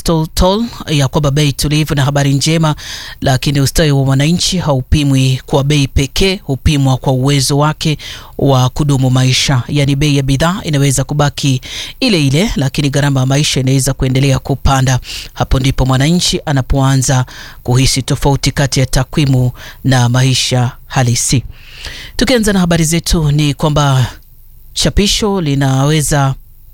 Stotol ya kwamba bei tulivu na habari njema, lakini ustawi wa mwananchi haupimwi kwa bei pekee, hupimwa kwa uwezo wake wa kudumu maisha. Yaani bei ya bidhaa inaweza kubaki ile ile, lakini gharama ya maisha inaweza kuendelea kupanda. Hapo ndipo mwananchi anapoanza kuhisi tofauti kati ya takwimu na maisha halisi. Tukianza na habari zetu ni kwamba chapisho linaweza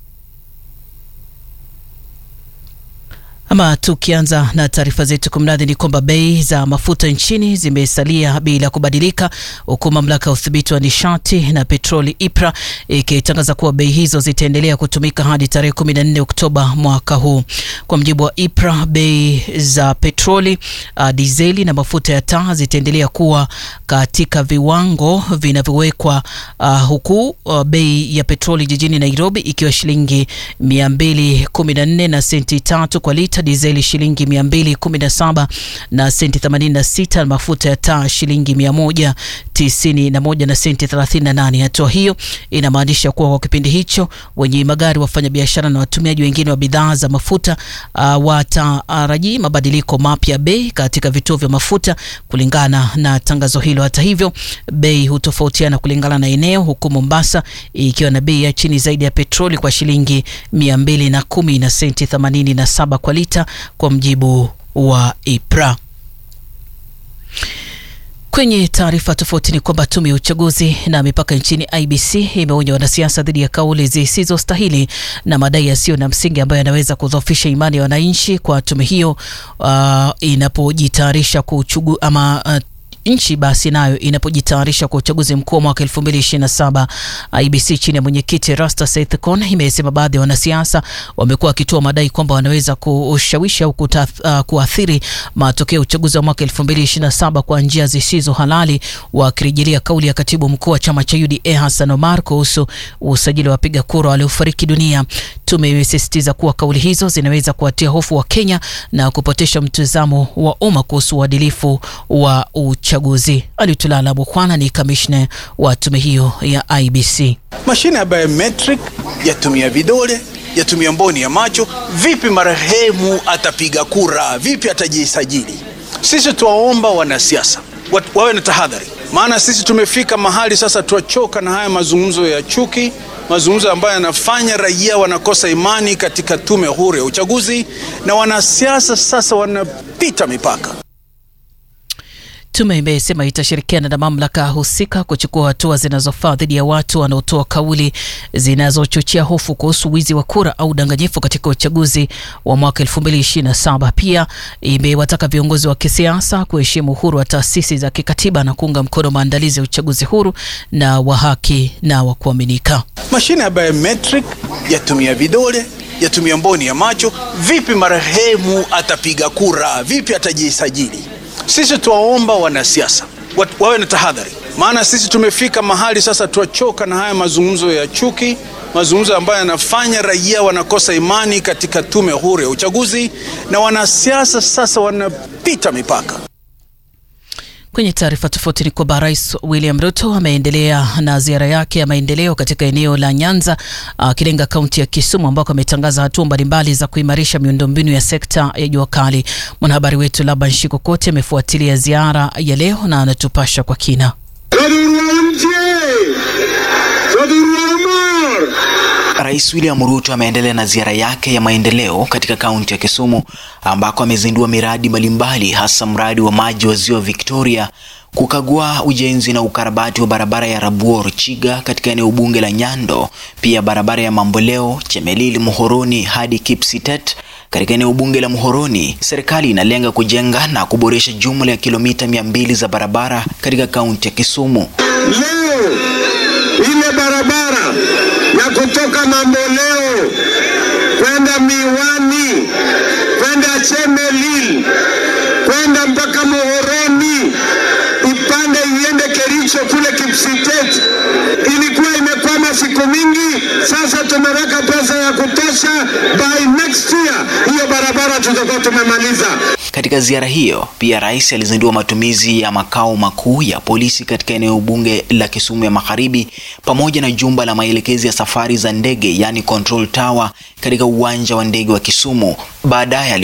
ama tukianza na taarifa zetu kumradhi, ni kwamba bei za mafuta nchini zimesalia bila kubadilika, huku mamlaka ya udhibiti wa nishati na petroli IPRA ikitangaza kuwa bei hizo zitaendelea kutumika hadi tarehe 14 Oktoba mwaka huu. Kwa mjibu wa IPRA, bei za petroli, uh, dizeli na mafuta ya taa zitaendelea kuwa katika viwango vinavyowekwa, uh, huku uh, bei ya petroli jijini Nairobi ikiwa shilingi 214 na senti tatu kwa lita dizeli shilingi 217 na senti 86 na mafuta ya taa shilingi 191 na senti 38. Hatua hiyo inamaanisha kuwa kwa kipindi hicho wenye magari, wafanyabiashara na watumiaji wengine wa bidhaa za mafuta uh, wataraji mabadiliko mapya bei katika vituo vya mafuta kulingana na tangazo hilo. Hata hivyo, bei hutofautiana kulingana na eneo, huku Mombasa ikiwa na bei ya chini zaidi ya petroli kwa shilingi 210 na senti 87 kwa lita kwa mjibu wa IPRA. Kwenye taarifa tofauti ni kwamba tume ya uchaguzi na mipaka nchini IBC imeonya wanasiasa dhidi ya kauli zisizostahili na madai yasiyo na msingi ambayo yanaweza kudhoofisha imani ya wananchi kwa tume hiyo uh, inapojitayarisha kuchugu ama uh, nchi basi nayo inapojitayarisha kwa uchaguzi mkuu wa mwaka 2027. IBC chini ya mwenyekiti Rasta Seth Kon imesema baadhi ya wanasiasa wamekuwa wakitoa madai kwamba wanaweza kushawishi au uh, kuathiri matokeo ya uchaguzi wa mwaka 2027 kwa njia zisizo halali, wakirejelea kauli ya katibu mkuu wa chama cha UDA Hassan Omar kuhusu usajili wa wapiga kura waliofariki dunia. Tume imesisitiza kuwa kauli hizo zinaweza kuwatia hofu wa Kenya na kupotesha mtazamo wa umma kuhusu uadilifu wa uchaguzi. Alitulala Bukwana ni kamishna wa tume hiyo ya IBC. Mashine ya biometric yatumia vidole, yatumia mboni ya macho. Vipi marehemu atapiga kura? Vipi atajisajili? Sisi tuwaomba wanasiasa wawe na tahadhari, maana sisi tumefika mahali sasa tuwachoka na haya mazungumzo ya chuki, mazungumzo ambayo yanafanya raia wanakosa imani katika tume huru ya uchaguzi, na wanasiasa sasa wanapita mipaka. Tume imesema itashirikiana na mamlaka husika kuchukua hatua zinazofaa dhidi ya watu wanaotoa kauli zinazochochea hofu kuhusu wizi wa kura au udanganyifu katika uchaguzi wa mwaka 2027. Pia imewataka viongozi wa kisiasa kuheshimu uhuru wa taasisi za kikatiba na kuunga mkono maandalizi ya uchaguzi huru na wa haki na wa kuaminika. Mashine ya biometric yatumia vidole, yatumia mboni ya macho. Vipi marehemu atapiga kura? Vipi atajisajili? Sisi tuwaomba wanasiasa wawe na tahadhari, maana sisi tumefika mahali sasa tuwachoka na haya mazungumzo ya chuki, mazungumzo ambayo yanafanya raia wanakosa imani katika tume huru ya uchaguzi, na wanasiasa sasa wanapita mipaka. Kwenye taarifa tofauti ni kwamba Rais William Ruto ameendelea na ziara yake ya maendeleo katika eneo la Nyanza akilenga kaunti ya Kisumu ambako ametangaza hatua mbalimbali za kuimarisha miundombinu ya sekta ya jua kali. Mwanahabari wetu Laban Shikokote amefuatilia ziara ya leo na anatupasha kwa kina. Rais William Ruto ameendelea na ziara yake ya maendeleo katika kaunti ya Kisumu ambako amezindua miradi mbalimbali hasa mradi wa maji wa Ziwa Victoria, kukagua ujenzi na ukarabati wa barabara ya Rabuor Chiga katika eneo bunge la Nyando, pia barabara ya Mamboleo Chemelil Muhoroni hadi Kipsitet katika eneo bunge la Muhoroni. Serikali inalenga kujenga na kuboresha jumla ya kilomita mia mbili za barabara katika kaunti ya Kisumu. Leo ile barabara ya kutoka Mamboleo kwenda Miwani kwenda Chemelil kwenda mpaka Muhoroni ipande iende Kericho kule Kipsitet ilikuwa imekwama siku mingi. Sasa tumeweka pesa ya kutosha, by next year hiyo barabara tutakuwa tumemaliza. Katika ziara hiyo pia rais alizindua matumizi ya makao makuu ya polisi katika eneo bunge la Kisumu ya Magharibi pamoja na jumba la maelekezi ya safari za ndege yani control tower katika uwanja wa ndege wa Kisumu. Baadaye